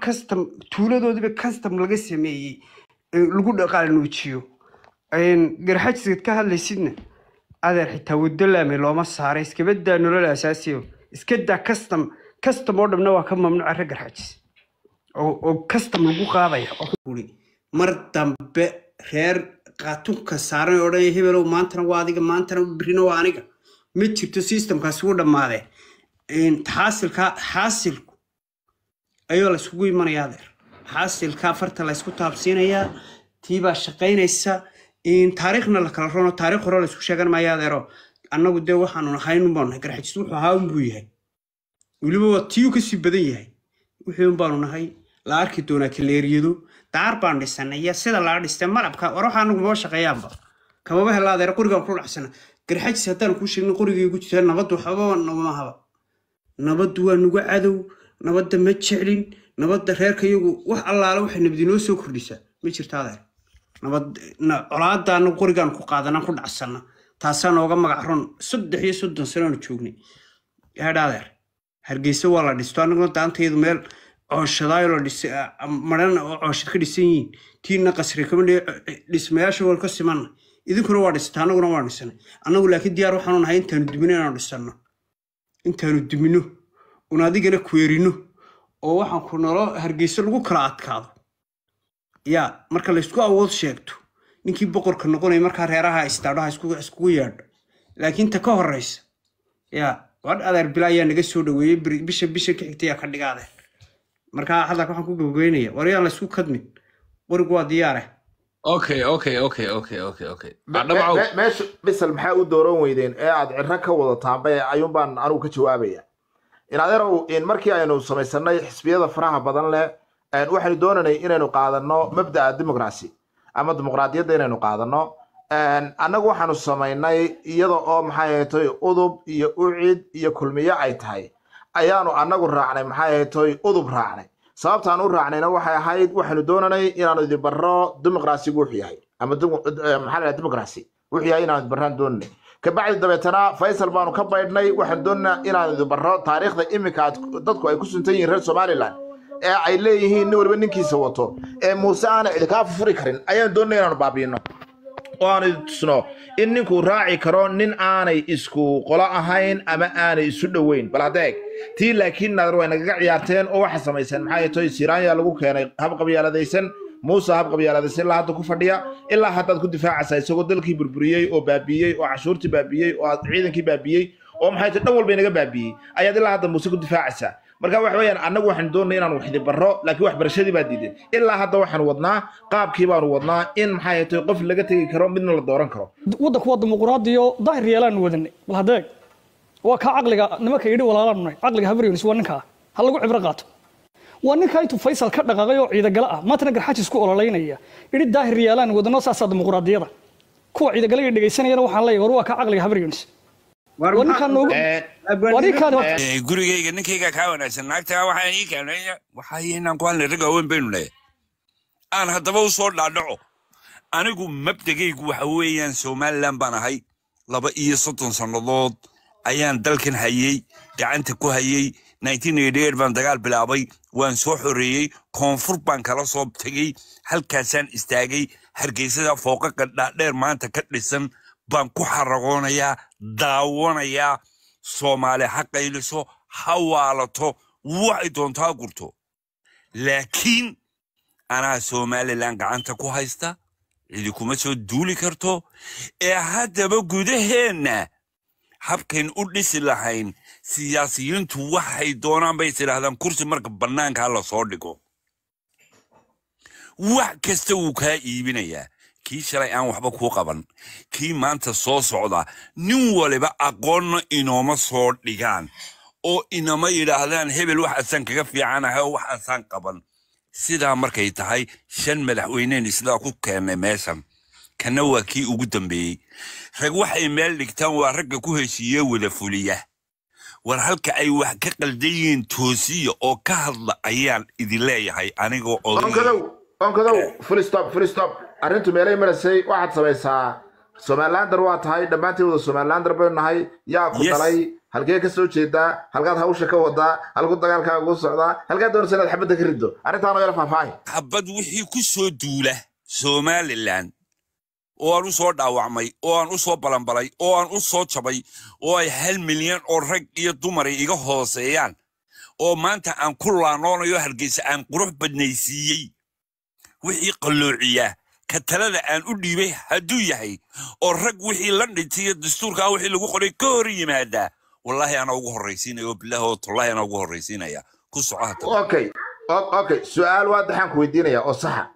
custom tuuladoodiiba custom laga sameeyey ee lagu dhaqaanuujiyo garxajiskad ka hadlaysidna adeer xitaa waddo laame looma saaray iskabadaa nolol asaasiyo iska daa custom custom oo dhamna waa ka mamnuuca rag garxajis oo oo custom lagu qaadaya uri mar dambe reer qaatunka saaran oo dhan hebelow maantana waa adiga maantana birina waa aniga ma jirto systemkaasi wuu dhammaadee xaasilka xaasilku ayuu la isugu imanayaa adeer xaasilka farta la isku taabsiinayaa tiibaa shaqaynaysa taariikhna la kala rono taariikh hore la isku sheegan maayo adeero annagu dee waxaanu nahay unbaanu nahay garxajis wuxuu ahaa unbuu yahay weliba waa tiyuu kasii badan yahay wixii unbaanu nahay la arki doonaa kaleeriyado daar baan dhisanay iyo sida laga dhistay malabka war waxaa anagu maba shaqeeyaanba kamaba hela adeer qorigaan ku dhacsana garxajis haddaan kuu sheegin qorigii ku jirtaa nabaddu waxbaba namahaba nabaddu waa nugu cadow nabadda ma jeclin nabadda reerka iyagu wax allaale waxay nabadinoo soo kordhisaa ma jirta adeer nabad colaadda anagu qorigaan ku qaadanaan ku dhacsana taasaa nooga magac ron saddex iyo soddon sanoanu joognay yaadha adeer hargeysa waa la dhisto anaguna daantaydu meel cooshadaayo la dhisay maran oo cooshad ka dhisan yihiin tiina qasri kama dhismayaasha wal ka simanna idinkuna waa dhisata annaguna waa dhisanay annagu laakiin diyaar waxaanu nahay intaanu dumino inaanu dhisanno intaanu dumino un adigana kweerino oo waxaan ku nolo hargeyso lagu kala adkaado yaa marka laysku awood sheegto ninkii boqorka noqonaya markaa reeraha istaadhaha iskugu yeedho laakiin ta ka horeysa yaa wadh adeer bila ayaa naga soo dhaweeyey bisha bisha ka xigta yaa ka dhiga adeer markaa hadalka waxaan ku gabagabeynaya war yaan laysku kadmin qorigu waa diyaare okay okay okay okay okay okay meesha bisal maxaa u dooran weydeen ee aad ciro ka wadataanba ayuun baan anigu ka jawaabaya in adeerow in markii aynu samaysanay xisbiyada faraha badan leh waxaynu doonanay inaynu qaadano mabda'a dimuqraasi ama dimuqraadiyadda inaynu qaadano annagu waxaanu samaynay iyada oo maxay ahaytoy udub iyo ucid iyo kulmiyo ay tahay ayaanu annagu raacnay maxay ahaytoy udub raacnay sababtaan u raacnayna waxay ahayd waxaynu doonanay inaanu idin barro dimuqraasigu wuxuu yahay ama maxaa la dimuqraasi wuxuu yahay inaanu idin barraan doonanay kabacdi dabeetana faysal baanu ka baydhnay waxaanu doonanaa inaanu idin barro taariikhda iminka dadku ay ku suntan yihiin reer somaliland ee ay leeyihiin nin waliba ninkiisa wato ee muuse aanay cidi kaa fufuri karin ayaanu doonanay inaanu baabiino oo aanu idin tusno in ninkuu raaci karo nin aanay isku qolo ahayn ama aanay isu dhoweyn bal haddeeg tii laakiin naadar way nagaga ciyaarteen oo waxa samayseen maxaa toy siraanya lagu keenay hab qabyaaladaysan muuse hab qabyaaladaysan ilaa hadda ku fadhiya ilaa haddaad ku difaacaysaa isagoo dalkii burburiyey oo baabiiyey oo cashuurtii baabiiyey oo ciidankii baabiiyey oo maxay tahay dhan walba inaga baabiiyey ayaad ilaa hadda muuse ku difaacaysaa marka waxa weeyaan annagu waxaanu doonay inaanu waxdi barro laakiin waxbarashadii baa diiday ilaa hadda waxaanu wadnaa qaabkii baanu wadnaa in maxay tahay qof laga tegi karo midna la dooran karo waddanku waa dimuqraadiyo daahir yeelaanu wadanay bal hadeeg waa kaa caqliga nimanka yidhi walaalaanu nahay caqliga habaryons waa ninkaa ha lagu cibro qaato waa ninkaa intuu faysal ka dhaqaaqay oo ciidagala ah maantana garxajis ku ololaynaya yidhi daahir yeelaan wadano saasaa dimuqraadiyada kuwa ciidagalaga dhegaysanayana waxaan leeyahay war waa kaa caqliga habaryons waa ninkaa noogu waa ninkaan gurigayga ninkayga kaa wanaagsan naagtaa waxaa ii keenay waxaa inaan ku hadlay ragga weyn baynu leeyahay aan haddaba u soo dhaadhaco anigu mabdegaygu waxa weeyaan somalilan baan ahay laba iyo soddon sannadood ayaan dalkan hayey gacanta ku hayey baan dagaal bilaabay waan soo xoreeyey koonfur baan kala soo tegey halkaasaan istaagay hargeysada fooqaqa dhaadheer maanta ka dhisan baan ku xaragoonayaa daawanayaa soomaali ha qayliso ha waalato waxay doonto ha gurto laakiin anaa somalilan gacanta ku haysta cidi kuma soo duuli karto ee haddaba gudaheenna habkayn u dhisi lahayn siyaasiyiintu waxay doonaan bay tidhaahdaan kursi marka bannaankaa la soo dhigo wax kasta wuu kaa iibinayaa kii shalay aan waxba kuu qaban kii maanta soo socda nin waliba aqoonna inooma soo dhigaan oo inama yidhaahdaan hebel waxaasaan kaga fiicanahay oo waxaasaan qaban sidaa markay tahay shan madaxweyneen isla ku keennay meeshan kana waa kii ugu dambeeyey rag waxay meel dhigtaan waa ragga ku heshiiye wada fuliya war halka ay wax ka qaldan yihiin toosiya oo ka hadla ayaan idin leeyahay anigoo onkadow onkadow fulstop fulstop arrintu meelay marasay waxaad samaysaa somalilander waa tahay dhammaantiin wada somalilander baynu nahay yaa ku Yes. dhalay halkee ka soo jeedaa halkaad hawsha ka wadaa halku dagaalkaaga ku socdaa halkaad doonaysa inaad xabadda ka riddo arrintaan oo yala faahfaahi xabad wixii ku soo duula somalilan oo aan u soo dhaawacmay oo aan u soo balanbalay oo aan u soo jabay oo ay hal milyan oo rag iyo dumar ay iga hooseeyaan oo maanta aan ku laanoonayo hargeysa aan qurux badnaysiiyey wixii qalloociya ka talada aan u dhiibay hadduu yahay oo rag wixii la dhintay iyo dastuurkaa wixii lagu qoray ka hor yimaadaa wallaahi anaa ugu horraysiinaya oo bilaahi oo tullaahi anaa ugu horraysiinaya ku soco hata okay o- okay su-aal waa daxaan ku weydiinaya oo saxa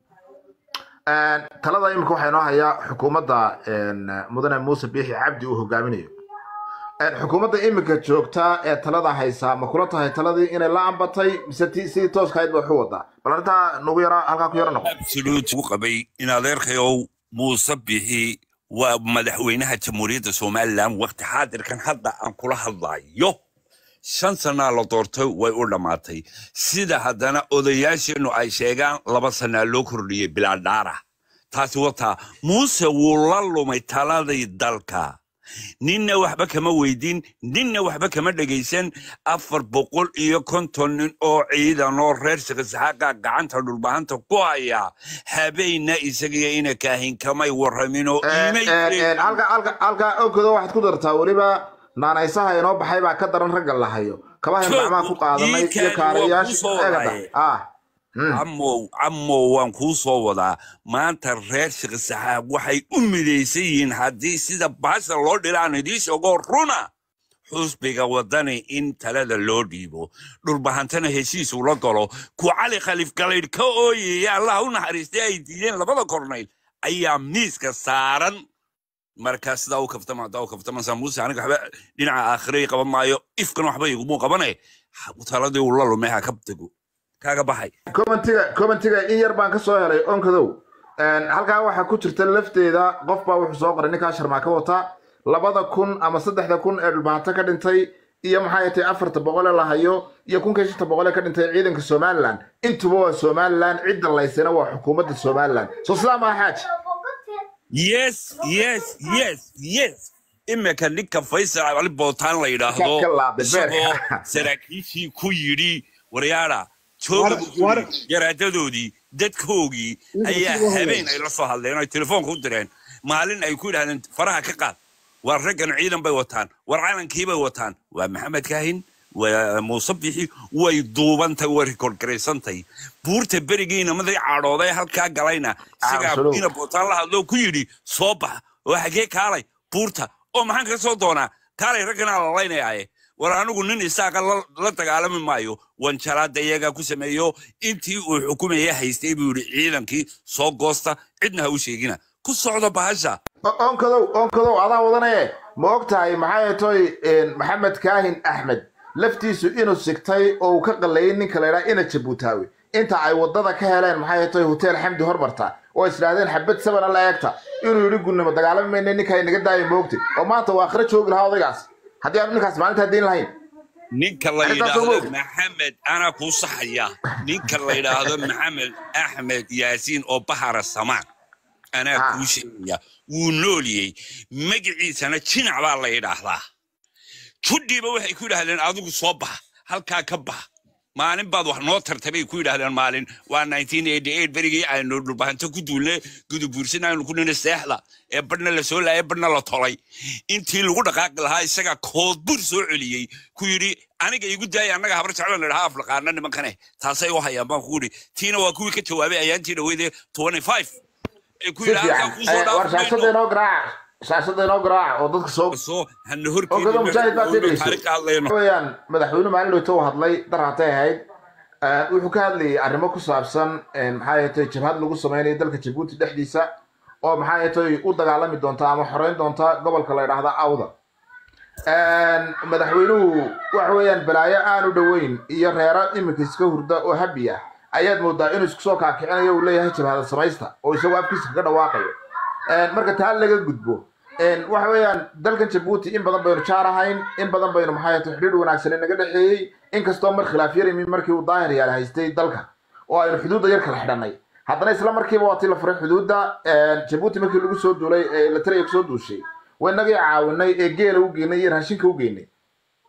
Een, talada imika waxaa inoo hayaa xukuumadda een, mudane muuse biixi cabdi uu hogaaminayo Een, xukuumadda imika joogta ee talada haysa ma kula tahay taladii inay la ambatay mise ti sidii tooska ahayd ba wax u wadaa bal arrintaa nagu yara halkaa ku yara noqo absolute ugu qabay in adeerkayow muuse bixi waa madaxweynaha jamhuuriyadda somalilan waqti xaadirkan hadda aan kula hadlayo shan sanaa la doortay way u dhammaatay sida haddana odayaasheennu ay sheegaan laba sanaa loo kordhiyey bilaa dhaara taasi wataa muuse wuu la lumay taladii dalka ninna waxba kama weydin ninna waxba kama dhegaysan afar boqol iyo konton nin oo ciidan oo reer shaqasaxaaqa gacanta dhulbahanta ku haya habeenna isagiyo ina kaahin kamay warramin oo iimay Een, halka halka halka onkado waxaad ku dartaa weliba naanaysaha inoo baxay baa ka daran ragga la hayo kabahayn Joog, gacmaha ku qaadanay ii iyo kaadi waa kuu kaarayaasha soo eegada wadaaye. ah Mm. camow camow waan kuu soo wadaa maanta reer shaqasaxaaq waxay u midaysan yihiin haddii sida baasha loo dhilaan idiin sheego runa xusbiga wadani in talada loo dhiibo dhulbahantana heshiis ula galo ku cali khaliif galaydh ka ooyaya allah u naxariistay ay diideen labada kornayl ayaa miiska saaran markaa sidaa u kaftama haddaa u kaftamansaa muuse aniga waxba dhinaca aakhirey qaban maayo ifkan waxba igumuu qabane taladii uu la lumay ha ka dego kaaga baxay commentiga commentiga in yar baan ka soo helay onkadow Een, halkaa waxaa ku jirta lafteeda qof baa wuxuu soo qoray ninkaa sharmaa ka wata labada kun ama saddexda kun ee dhulbahanto ka dhintay iyo maxay tahay afarta boqol ee la hayo iyo kunka shanta boqol ee ka dhintay ciidanka somalilan intuba waa somalilan cidda laysana waa xukuumadda somalilan soo sidaa maa xaaj yes yes yes yes imika ninka faysal cali bootaan la yidhaahdo Ka- ka laabay beerka. isagoo saraakiishii ku yidhi waryaada jooga War- buu ku war- yidhi, garaadadoodii dadkoogii ayaa habeen ay la soo hadleen oo ay telefoonka u direen maalin ay ku yidhahdeen faraha ka qaad waa raggan ciidan bay wataan war calankii bay wataan waa maxamed kaahin waa muuse bixi way duubantay way rikoorgaraysantay buurta berigiina maday cadhooday halkaa galayna isagaa Absolute. ina bootaan la hadloo ku yidhi soo bax oo xagee kaalay buurta oo maxaan ka soo doonaa kaalay ragganaa lalaynayaaye war anigu nin isaaqa la la dagaalami maayo wanjaraada iyagaa ku sameeyo intii uu xukumaya haystay buu yidhi ciidankii soo goosta cidna ha u sheegina ku socdo bahasha O- onkadow onkadow adaa wadanaye ma og tahay maxay toy maxamed kaahin axmed laftiisu inuu sigtay oo uu ka qallayay ninka la yidhaha ina jabuutaawi inta ay wadada ka heleen maxay toy hotel xamdi hormarta oo isdhaahdeen xabad sabana la eegta inuu yidhi gunnimo dagaalami mayna ninka inaga daayo moogti oo maanta waa akhre joogi lahaa odaygaas haddii aanu ninkaas maalintaa diin lahayn ninka la Arrintaas yidhaahdo ogow. maxamed anaa kuu saxaya ninka la yidhaahdo maxamed axmed yaasiin oo bahara samaan anaa Ah. kuu sheegaya wuu nooliyey magaciisana jinac baa la yidhaahdaa judhiiba waxay ku yidhaahdeen adigu soo bax halkaa ka bax maalin baad wax noo tartay bay ku yidhaahdeen maalin waa berigii aynu dhulbahanto ku duulne gudubuursin aynu ku nina seexda ee badhna la soo laayay badhna la tolay intii lagu dhaqaaqi lahaa isagaa koodbur soo celiyey ku yidhi aniga igu daaya annaga habar jeclan la dhahaa aflaqaana nimankane taasay u hayaan baan ku yidhi tiina waa kuwii ka jawaabay ayaantii dhaweydee ee ku si yidhi halkaa fiican kuu soo war shaashada dhaafmayno inoo garaaca shaashada inoo garaaca oo dadka soo soo hana Ogado mujaahid baa sii dhegeyso. horkeedtaariikh hadlayno weyaan madaxweyne maalin dhowto uu hadlay daraatay ahayd Eh, wuxuu ka hadlayay arrimo ku saabsan eh, maxaa yeetay jabhad lagu sameynayo dalka jabuuti dhexdiisa oo maxaa yeetay u dagaalami doonta ama xoreyn doonta gobolka la yidhaahda awda madaxweynuhu waxa weeyaan balaayo aan u dhoweyn iyo reero iminka iska hurda oo habi ah ayaad moodaa inuu isku soo kaakicinayo uu leeyahay jabhada samaysta oo isagoo afkiisa kaga dhawaaqayo Eh, marka taa laga gudbo Eh, waxa weeyaan dalkan jabuuti in badan baynu jaar ahayn in badan baynu maxaa yeetay xidhiidh wanaagsan inaga dhexeeyey inkastoo mar khilaaf yar yimi markii uu daahir yaal haystay dalka oo aynu xuduudda yar kala xidhanay haddana isla markiiba waa tii la furay xuduudda jabuuti markii lagu soo duulay ee la tiraya kusoo duushay waynagii caawinay ee geela u geynay iyo raashinka u geynay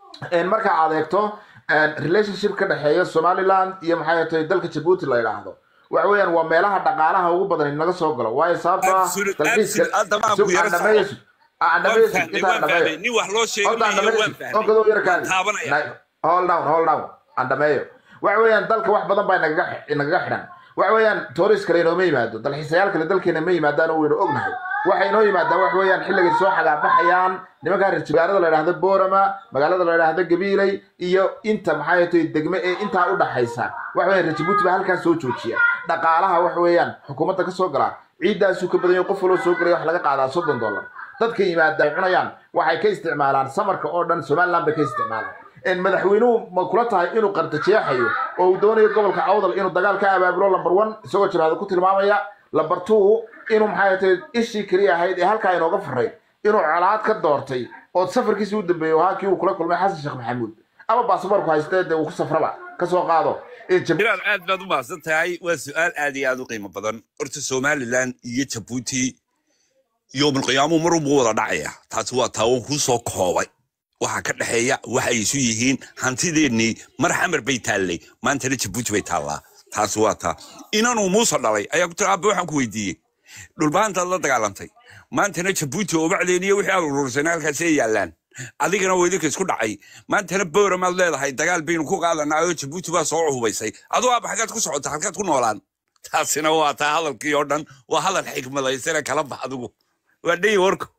een, marka aad eegto een, relationship ka dhexeeya somaliland iyo maxay tahay dalka jabuuti la yidhaahdo waxa weeyaan waa meelaha dhaqaalaha ugu badan naga soo galo waayo sababtoo ah Absolute- dalxiiska absolute. Hadda baan Sug, ku yara aan dhameeyo, sug. aan dhameeyo, waan sug, fahmay intaan waan dhameeyo. fahmay nin wax loo sheegay Hold on, maayo dhameeyo, waan sug. fahmay Oo kadoo yara kaadi. taabanaya Na- hold down hold down aan dhameeyo waxa weeyaan dalka wax badan baa nagaga nagaga xidhan waxa weeyaan tourist kale inooma yimaado dalxiisayaal kale dalkeena ma yimaadaan oo waynu ognahay waxay inoo yimaadaan wax weeyaan xilligay soo xagaabaxayaan nimankaa reer magaalada la yidhaahdo boorama magaalada la yidhaahdo gabiiley iyo inta maxay tahay degme ee intaa u dhaxaysa wax weeyaan reer jabuuti baa halkaas soo joojiya dhaqaalaha wax weeyaan xukuumadda ka soo galaa ciiddaasuu ka badan yahay qof waloo soo galay wax laga qaadaa soddon dollar dadka yimaada ay cunayaan waxay ka isticmaalaan samarka oo dhan somaliland bay ka isticmaalaan in madaxweynuhu ma kula tahay inuu qartajeexayo oo uu doonayo gobolka awdal inuu dagaal ka abaabulo lamber one isagoo jabhada ku tilmaamaya lamber two inuu maxay tahay ishii keliya ahayd ee halkaa inooga faray inuu colaad ka doortay oo safarkiisii u dambeeyey oo halkii uu kula kulmay xasan sheekh maxamuud ama baasaboorku haystee dee uu ku safraba ka soo qaado in Jab- bilaal aad baad u mahadsan tahay waa su-aal aad iyo aad u qiimo badan horta somaliland iyo jabuuti yoomulqiyaamuhu mar unbuu wada dhacaya taasi waa taawan kuu soo koobay waxa ka dhexeeya waxay isu yihiin hantideennii mar xamar bay taallay maantana jabuuti bay taallaa taasi waa taa inanuu muuse dhalay ayaa ku tiri aabbe waxaan ku weydiiyey dhulbahantaad la dagaalantay maantana jabuuti oo bacdeeniyo wixii aad urursana halkaasay yaallaan adigana waa idinka isku dhacay maantana booramaad leedahay dagaal baynu ku qaadanaa oo jabuuti baa soo hubaysay aduu aaba xaggaad ku socota halkaad ku noolaan taasina waa taa hadalkii oo dhan waa hadal xikmadaysana kala bax adigu waa dhayi warku